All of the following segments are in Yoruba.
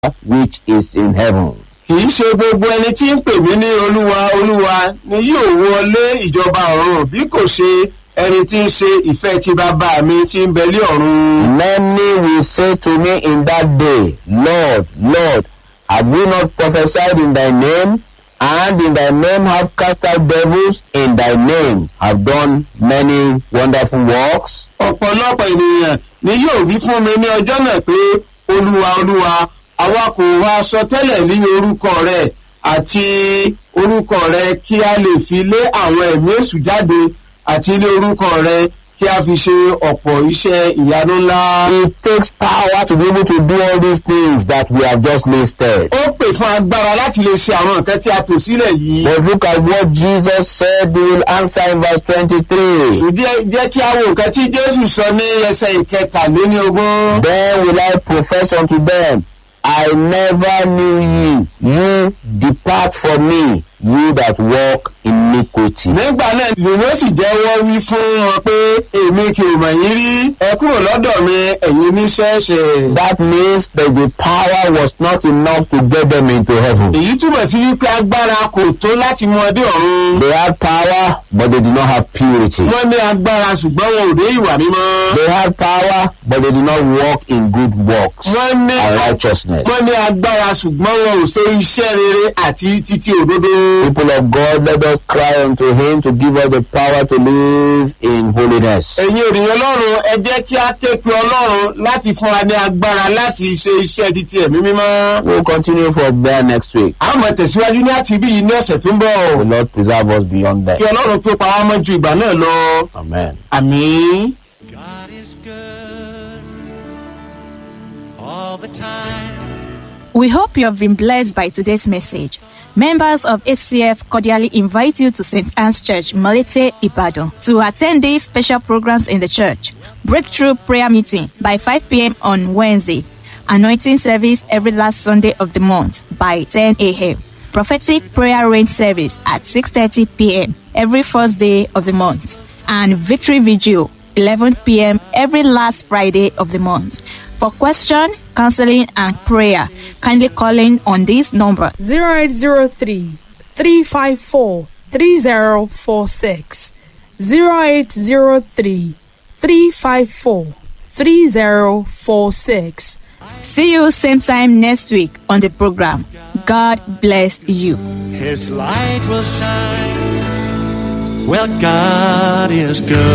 which is in heaven. kì í ṣe gbogbo ẹni tí ń pè mí ní olúwa olúwa ni yóò wọlé ìjọba ọ̀run bí kò ṣe ẹni tí ń ṣe ìfẹ́ ti bàbá mi tí ń bẹ lé ọ̀run. Many will say to me in that day, Lord, Lord, have we not prophesied in thy name? And in thy name have cast out devils, in thy name have done many wonderful works. ọ̀pọ̀lọpọ̀ ènìyàn ni yóò wí fún mi ní ọjọ́ náà pé olúwa olúwa àwa kò wá sọ tẹ́lẹ̀ ní orúkọ rẹ̀ àti orúkọ rẹ̀ kí a lè fi lé àwọn ẹ̀mí èṣù jáde àti ní orúkọ rẹ̀ kí a fi ṣe ọ̀pọ̀ iṣẹ́ ìyanu ńlá. It takes power to be able to do all these things that we have just listed. ó pè fún agbára láti lè ṣe àwọn nǹkan tí a tò sílẹ̀ yìí. But look at what Jesus said he will answer in verse 23. jẹ́ jẹ́ kí a wo nǹkan tí jésù sọ ní ẹsẹ̀ ìkẹtàléníogún. Then will I profess unto them, I never knew ye. You depart from me, you that walk iniquity. nígbà náà lèmi ó sì jẹ́wọ́ wí fún wọn pé èmi kì í mọ̀ yín rí ẹ kúrò lọ́dọ̀ mi ẹ̀yin oníṣẹ́ṣẹ́. That means that the power was not enough to get them into heaven. èyí túmọ̀ sí wípé agbára kò tó láti mú ọdẹ ọ̀run. They had power, but they did not have purity. wọ́n ní agbára ṣùgbọ́n wọn ò dé ìwà mímọ́. They had power, but they did not walk in good works wọ́n ní and righteousness. wọ́n ní agbára ṣùgbọ́n wọn ò ṣe iṣẹ́ rere àti títí òdodo. People of God, let us cry unto Him to give us the power to live in holiness. ẹ̀yin ènìyàn ọlọ́run ẹ jẹ́ kí á ké pe ọlọ́run láti fún wa ní agbára láti ṣe iṣẹ́ títí ẹ̀mí mímọ́. We'll continue from there next week. a máa tẹ̀síwájú ní àti ibí yìí ní ọ̀sẹ̀ tó ń bọ̀. The Lord preserve us beyond kí that. ọlọ́run tó pa wá mọ́ ju ìgbà náà lọ. Amen. àmì. God is good all the time. We hope you have been blessed by today's message. Members of ACF cordially invite you to St. Anne's Church, Malete, Ibadan, to attend these special programs in the church. Breakthrough prayer meeting by 5 p.m. on Wednesday. Anointing service every last Sunday of the month by 10 a.m. Prophetic prayer rain service at 6.30 p.m. every first day of the month. And victory vigil 11 p.m. every last Friday of the month. For question, counseling, and prayer, kindly call in on this number 0803 354 3046 0803 354 3046 See you same time next week on the program. God bless you. His light will shine. Well, God is good.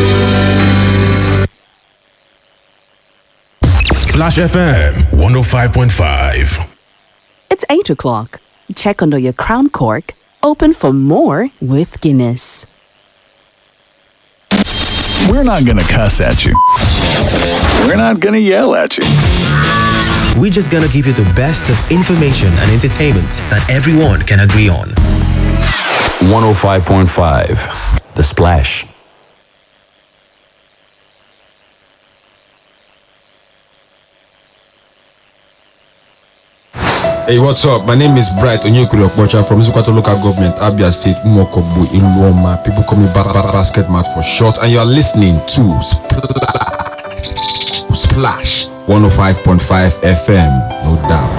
Splash FM 105.5. It's 8 o'clock. Check under your crown cork. Open for more with Guinness. We're not going to cuss at you. We're not going to yell at you. We're just gonna give you the best of information and entertainment that everyone can agree on. 105.5 The Splash. Hey, what's up? My name is Bright Onyekuri Okpocha from Isukwato Local Government, Abia State, Umokobu, Iluoma. People call me ba- ba- Basket Mat for short. And you are listening to Splash, Splash 105.5 FM, no doubt.